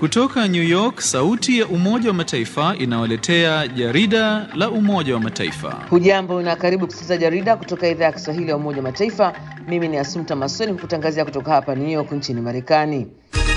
Kutoka New York, sauti ya Umoja wa Mataifa inawaletea jarida la Umoja wa Mataifa. Hujambo na karibu kusikiliza jarida kutoka idhaa ya Kiswahili ya Umoja wa Mataifa. Mimi ni Asumta Masoni kukutangazia kutoka hapa New York nchini Marekani.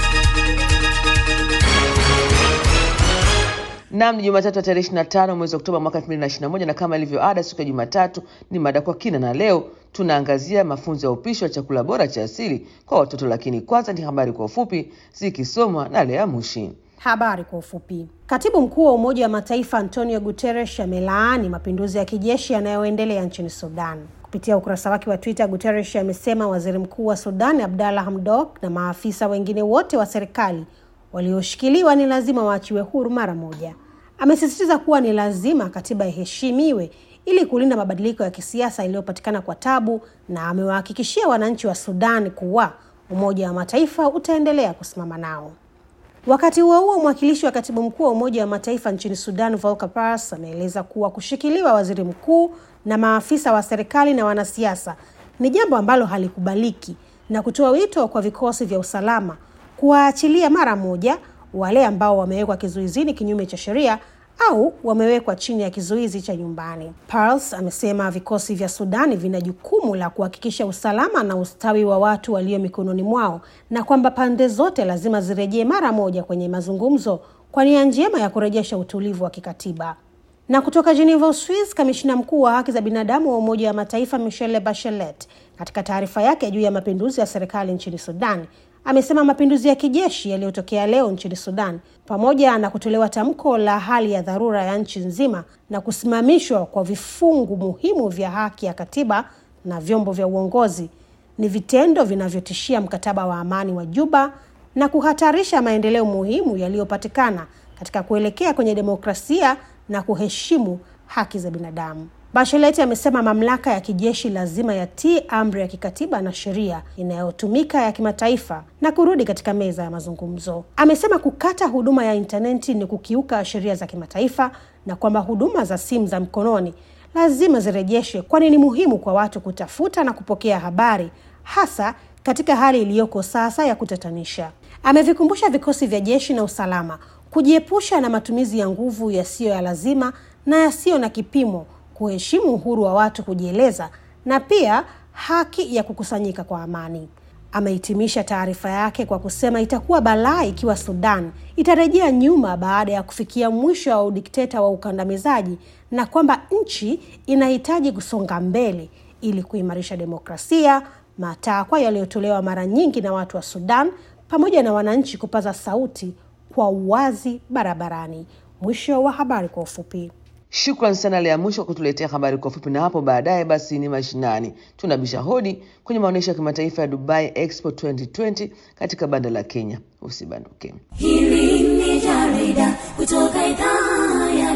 Nam ni Jumatatu ya tarehe 25 mwezi Oktoba mwaka 2021 na kama ilivyo ada, siku ya Jumatatu ni mada kwa kina, na leo tunaangazia mafunzo ya upishi wa chakula bora cha asili kwa watoto. Lakini kwanza ni habari kwa ufupi zikisomwa na Lea Mushi. Habari kwa ufupi. Katibu mkuu wa Umoja wa Mataifa Antonio Guterres amelaani mapinduzi ya kijeshi yanayoendelea nchini Sudan. Kupitia ukurasa wake wa Twitter, Guterres amesema waziri mkuu wa Sudan Abdalla Hamdok na maafisa wengine wote wa serikali walioshikiliwa ni lazima waachiwe huru mara moja. Amesisitiza kuwa ni lazima katiba iheshimiwe ili kulinda mabadiliko ya kisiasa yaliyopatikana kwa tabu, na amewahakikishia wananchi wa Sudan kuwa Umoja wa Mataifa utaendelea kusimama nao. Wakati huo huo, mwakilishi wa katibu mkuu wa Umoja wa Mataifa nchini Sudan Volker Perthes ameeleza kuwa kushikiliwa waziri mkuu na maafisa wa serikali na wanasiasa ni jambo ambalo halikubaliki na kutoa wito kwa vikosi vya usalama kuwaachilia mara moja wale ambao wamewekwa kizuizini kinyume cha sheria au wamewekwa chini ya kizuizi cha nyumbani. Perthes amesema vikosi vya Sudani vina jukumu la kuhakikisha usalama na ustawi wa watu walio mikononi mwao na kwamba pande zote lazima zirejee mara moja kwenye mazungumzo kwa nia njema ya kurejesha utulivu wa kikatiba. Na kutoka Geneva, Uswiz, kamishina mkuu wa haki za binadamu wa Umoja wa Mataifa Michelle Bachelet katika taarifa yake juu ya mapinduzi ya serikali nchini Sudan amesema mapinduzi ya kijeshi yaliyotokea leo nchini Sudan pamoja na kutolewa tamko la hali ya dharura ya nchi nzima na kusimamishwa kwa vifungu muhimu vya haki ya katiba na vyombo vya uongozi ni vitendo vinavyotishia mkataba wa amani wa Juba na kuhatarisha maendeleo muhimu yaliyopatikana katika kuelekea kwenye demokrasia na kuheshimu haki za binadamu. Bachelet amesema mamlaka ya kijeshi lazima yatii amri ya kikatiba na sheria inayotumika ya kimataifa na kurudi katika meza ya mazungumzo. Amesema kukata huduma ya intaneti ni kukiuka sheria za kimataifa na kwamba huduma za simu za mkononi lazima zirejeshwe, kwani ni muhimu kwa watu kutafuta na kupokea habari, hasa katika hali iliyoko sasa ya kutatanisha. Amevikumbusha vikosi vya jeshi na usalama kujiepusha na matumizi ya nguvu yasiyo ya lazima na yasiyo na kipimo kuheshimu uhuru wa watu kujieleza na pia haki ya kukusanyika kwa amani. Amehitimisha taarifa yake kwa kusema itakuwa balaa ikiwa Sudan itarejea nyuma baada ya kufikia mwisho wa udikteta wa ukandamizaji na kwamba nchi inahitaji kusonga mbele ili kuimarisha demokrasia, matakwa yaliyotolewa mara nyingi na watu wa Sudan pamoja na wananchi kupaza sauti kwa uwazi barabarani. Mwisho wa habari kwa ufupi. Shukran sana Lea Mwisho kutuletea habari kwa ufupi, na hapo baadaye basi ni mashinani. Tunabisha hodi kwenye maonyesho ya kimataifa ya Dubai Expo 2020 katika banda la Kenya. Usibanduke. Hili ni jarida kutoka idhaa ya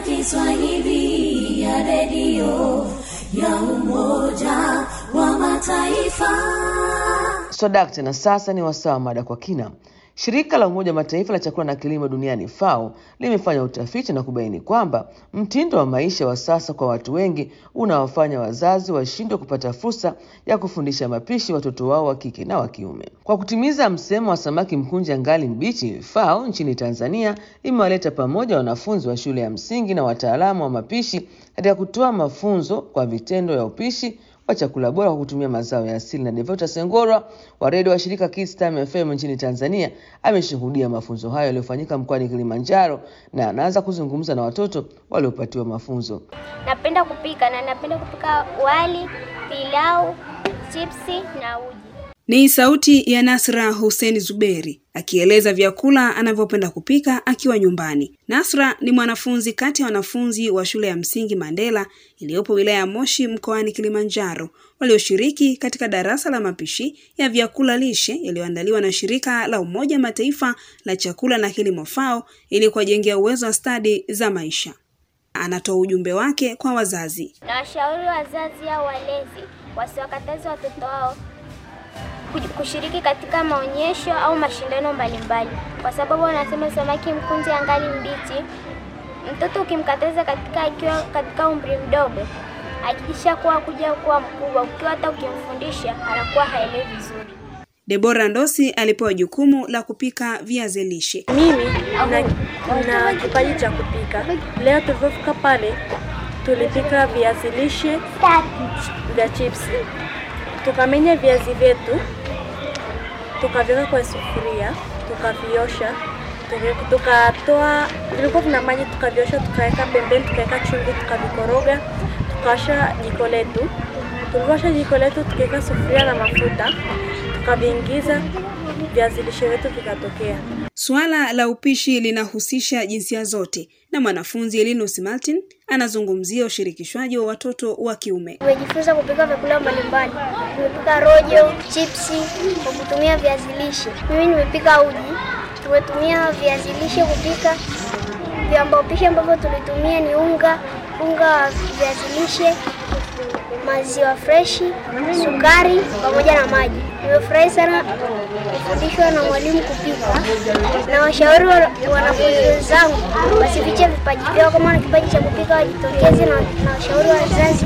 Kiswahili ya redio ya Umoja wa Mataifa. Swadakta, na sasa ni wasaa wa mada kwa kina. Shirika la Umoja wa Mataifa la chakula na kilimo duniani FAO limefanya utafiti na kubaini kwamba mtindo wa maisha wa sasa kwa watu wengi unawafanya wazazi washindwe kupata fursa ya kufundisha mapishi watoto wao wa kike na wa kiume. Kwa kutimiza msemo wa samaki mkunja ngali mbichi, FAO nchini Tanzania imewaleta pamoja wanafunzi wa shule ya msingi na wataalamu wa mapishi katika kutoa mafunzo kwa vitendo ya upishi wa chakula bora kwa kutumia mazao ya asili. Na Devota Sengorwa wa redio wa shirika Kids Time FM nchini Tanzania ameshuhudia mafunzo hayo yaliyofanyika mkoani Kilimanjaro na anaanza kuzungumza na watoto waliopatiwa mafunzo. Napenda kupika na napenda kupika wali, pilau, chipsi na uji. Ni sauti ya Nasra Hussein Zuberi akieleza vyakula anavyopenda kupika akiwa nyumbani. Nasra ni mwanafunzi kati ya wanafunzi wa shule ya msingi Mandela iliyopo wilaya ya Moshi mkoani Kilimanjaro walioshiriki katika darasa la mapishi ya vyakula lishe yaliyoandaliwa na shirika la Umoja Mataifa la chakula na kilimo FAO ili kuwajengea uwezo wa stadi za maisha. Anatoa ujumbe wake kwa wazazi. Na washauri wazazi au walezi wasiwakataze watoto wao kushiriki katika maonyesho au mashindano mbalimbali, kwa sababu wanasema samaki mkunje angali mbichi. Mtoto ukimkataza katika akiwa katika umri mdogo, hakikisha kuwa kuja kuwa mkubwa, ukiwa hata ukimfundisha anakuwa haelewi vizuri. Debora Ndosi alipewa jukumu la kupika viazi lishe. Mimi na, na kipaji cha kupika. Leo tulipofika pale tulipika viazi lishe vya chips. Tukamenya viazi vyetu, tukaviweka kwa sufuria, tukaviosha, tukatoa vilikuwa vina maji, tukaviosha, tukaweka pembeni, tukaweka chumvi, tukavikoroga, tukawasha jiko letu. Tuliwasha jiko letu, tukaweka sufuria na mafuta, tukaviingiza viazi lishe vyetu vikatokea. Suala la upishi linahusisha jinsia zote, na mwanafunzi Linus Martin anazungumzia ushirikishwaji wa watoto wa kiume. Tumejifunza kupika vyakula mbalimbali. Tumepika rojo, chipsi kwa kutumia viazi lishe. Mimi nimepika uji. Tumetumia viazi lishe kupika. Viambao pishi ambavyo tulitumia ni unga, unga wa viazi lishe, maziwa freshi, sukari pamoja na maji. Nimefurahi sana kufundishwa na mwalimu kupika, na washauri wanafunzi wenzangu wasifiche vipaji vyao. Kama wana kipaji cha kupika wajitokeze, na, na washauri wazazi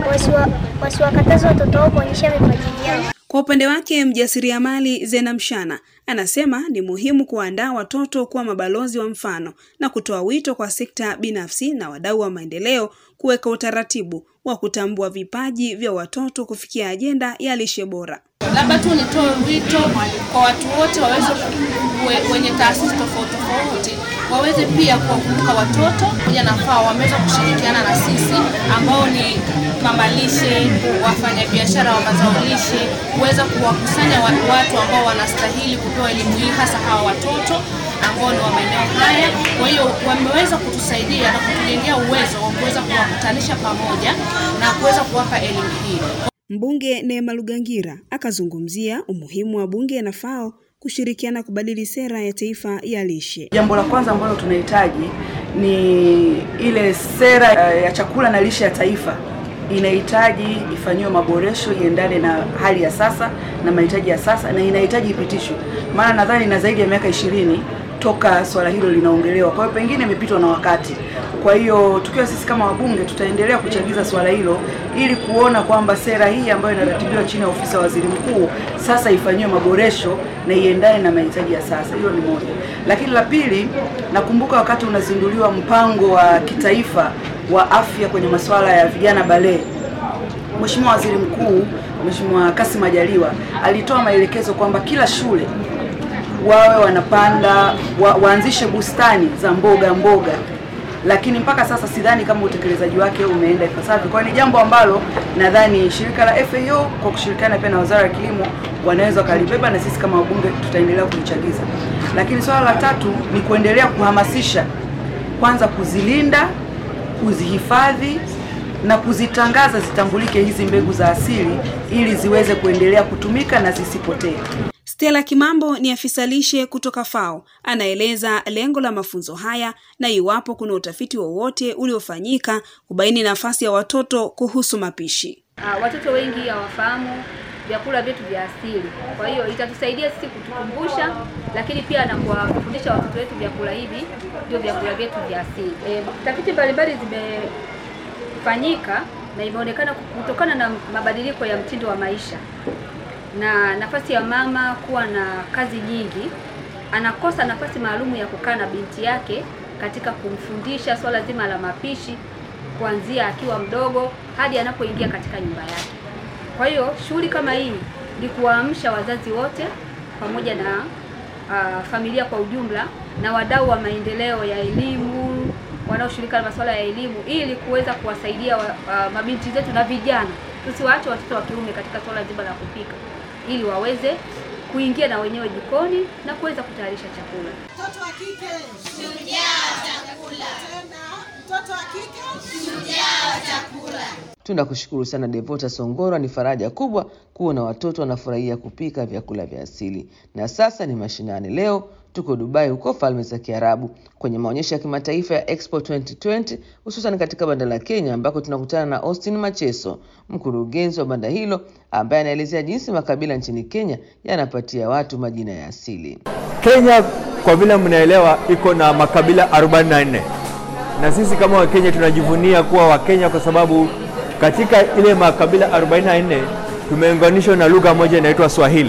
wasiwakataze watoto wao kuonyesha vipaji vyao. Kwa upande wake mjasiriamali Zena Mshana anasema ni muhimu kuandaa watoto kuwa mabalozi wa mfano na kutoa wito kwa sekta binafsi na wadau wa maendeleo kuweka utaratibu wa kutambua vipaji vya watoto kufikia ajenda ya lishe bora. Labda tu nitoe wito kwa watu wote waweze wenye taasisi tofauti tofauti waweze pia kuwakumbuka watoto pamoja na FAO wameweza kushirikiana na sisi ambao ni mama lishe, wafanyabiashara wa mazao lishe, kuweza kuwakusanya watu ambao wanastahili kupewa elimu hii, hasa hawa watoto ambao ni wa maeneo haya. Kwa hiyo wameweza kutusaidia na kutujengea uwezo wa kuweza kuwakutanisha pamoja na kuweza kuwapa elimu hii. Mbunge Neema Lugangira akazungumzia umuhimu wa bunge na FAO kushirikiana kubadili sera ya taifa ya lishe. Jambo la kwanza ambalo tunahitaji ni ile sera ya chakula na lishe ya taifa inahitaji ifanyiwe maboresho iendane na hali ya sasa na mahitaji ya sasa, na inahitaji ipitishwe, maana nadhani na zaidi ya miaka ishirini toka swala hilo linaongelewa. Kwa hiyo pengine imepitwa na wakati. Kwa hiyo tukiwa sisi kama wabunge tutaendelea kuchagiza swala hilo ili kuona kwamba sera hii ambayo inaratibiwa chini ya ofisi ya waziri mkuu sasa ifanyiwe maboresho na iendane na mahitaji ya sasa. Hilo ni moja, lakini la pili, nakumbuka wakati unazinduliwa mpango wa kitaifa wa afya kwenye masuala ya vijana bale, Mheshimiwa Waziri Mkuu Mheshimiwa Kassim Majaliwa alitoa maelekezo kwamba kila shule wawe wanapanda wa, waanzishe bustani za mboga mboga, lakini mpaka sasa sidhani kama utekelezaji wake umeenda ipasavyo. Kwa ni jambo ambalo nadhani shirika la FAO kwa kushirikiana pia na Wizara ya Kilimo wanaweza wakalibeba, na sisi kama wabunge tutaendelea kulichagiza. Lakini swala la tatu ni kuendelea kuhamasisha, kwanza kuzilinda, kuzihifadhi na kuzitangaza zitambulike hizi mbegu za asili ili ziweze kuendelea kutumika na zisipotee. Stella Kimambo ni afisa lishe kutoka FAO, anaeleza lengo la mafunzo haya na iwapo kuna utafiti wowote uliofanyika kubaini nafasi ya watoto kuhusu mapishi. Uh, watoto wengi hawafahamu vyakula vyetu vya asili, kwa hiyo itatusaidia sisi kutukumbusha, lakini pia na kuwafundisha watoto wetu vyakula hivi ndio vyakula vyetu vya asili. E, tafiti mbalimbali zimefanyika na imeonekana kutokana na mabadiliko ya mtindo wa maisha na nafasi ya mama kuwa na kazi nyingi, anakosa nafasi maalumu ya kukaa na binti yake katika kumfundisha swala zima la mapishi kuanzia akiwa mdogo hadi anapoingia katika nyumba yake. Kwa hiyo shughuli kama hii ni kuwaamsha wazazi wote pamoja na uh, familia kwa ujumla na wadau wa maendeleo ya elimu wanaoshughulika na masuala ya elimu ili kuweza kuwasaidia uh, mabinti zetu na vijana, tusiwaache watoto wa kiume katika swala zima la kupika ili waweze kuingia na wenyewe jikoni na kuweza kutayarisha chakula. Mtoto wa kike shujaa wa chakula. Tena mtoto wa kike shujaa wa chakula. Tunakushukuru sana Devota Songora, ni faraja kubwa kuona watoto wanafurahia kupika vyakula vya asili. Na sasa ni mashinani. Leo tuko Dubai, huko Falme za Kiarabu, kwenye maonyesho ya kimataifa ya Expo 2020 hususan katika banda la Kenya, ambako tunakutana na Austin Macheso, mkurugenzi wa banda hilo, ambaye anaelezea jinsi makabila nchini Kenya yanapatia watu majina ya asili. Kenya kwa vile mnaelewa, iko na makabila 44 na sisi kama Wakenya tunajivunia kuwa Wakenya kwa sababu katika ile makabila 44 tumeunganishwa na lugha moja inaitwa Swahili.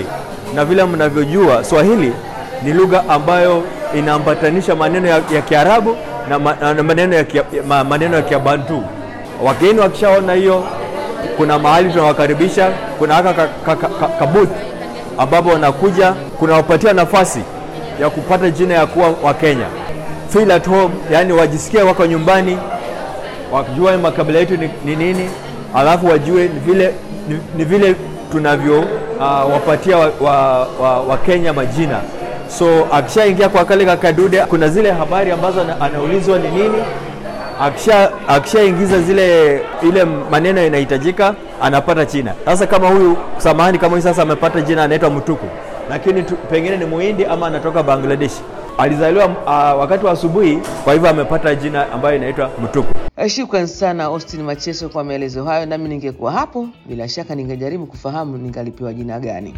na vile mnavyojua Swahili ni lugha ambayo inaambatanisha maneno ya, ya Kiarabu na, ma, na maneno ya, kia, ma, maneno ya Kibantu. Wageni wakishaona hiyo, kuna mahali tunawakaribisha, kuna haka ka, ka, ka, ka, kabuth ambapo wanakuja, kunawapatia nafasi ya kupata jina ya kuwa Wakenya, feel at home, yani wajisikie wako nyumbani, wajue makabila yetu ni, ni nini, alafu wajue ni vile, ni, ni vile tunavyo uh, wapatia Wakenya wa, wa, wa Kenya majina so akishaingia kwa kale kakadude, kuna zile habari ambazo ana, anaulizwa ni nini. Akisha akishaingiza zile ile maneno inahitajika, anapata jina. Sasa kama huyu samahani, kama huyu sasa amepata jina anaitwa Mutuku, lakini tu, pengine ni Muhindi ama anatoka Bangladesh, alizaliwa uh, wakati wa asubuhi, kwa hivyo amepata jina ambayo inaitwa Mutuku. Shukran sana Austin Macheso kwa maelezo hayo, nami ningekuwa hapo, bila shaka ningejaribu kufahamu ningalipewa jina gani.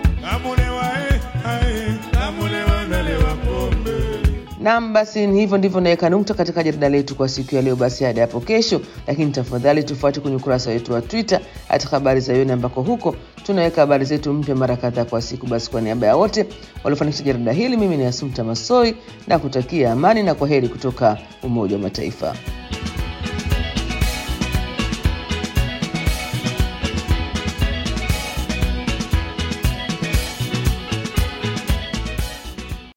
Naam, basi ni hivyo ndivyo naweka nukta katika jarida letu kwa siku ya leo. Basi hadi hapo kesho, lakini tafadhali tufuate kwenye ukurasa wetu wa Twitter hata habari za Yoni, ambako huko tunaweka habari zetu mpya mara kadhaa kwa siku. Basi kwa niaba ya wote waliofanikisha jarida hili, mimi ni Asumta Masoi na kutakia amani na kwa heri kutoka Umoja wa Mataifa.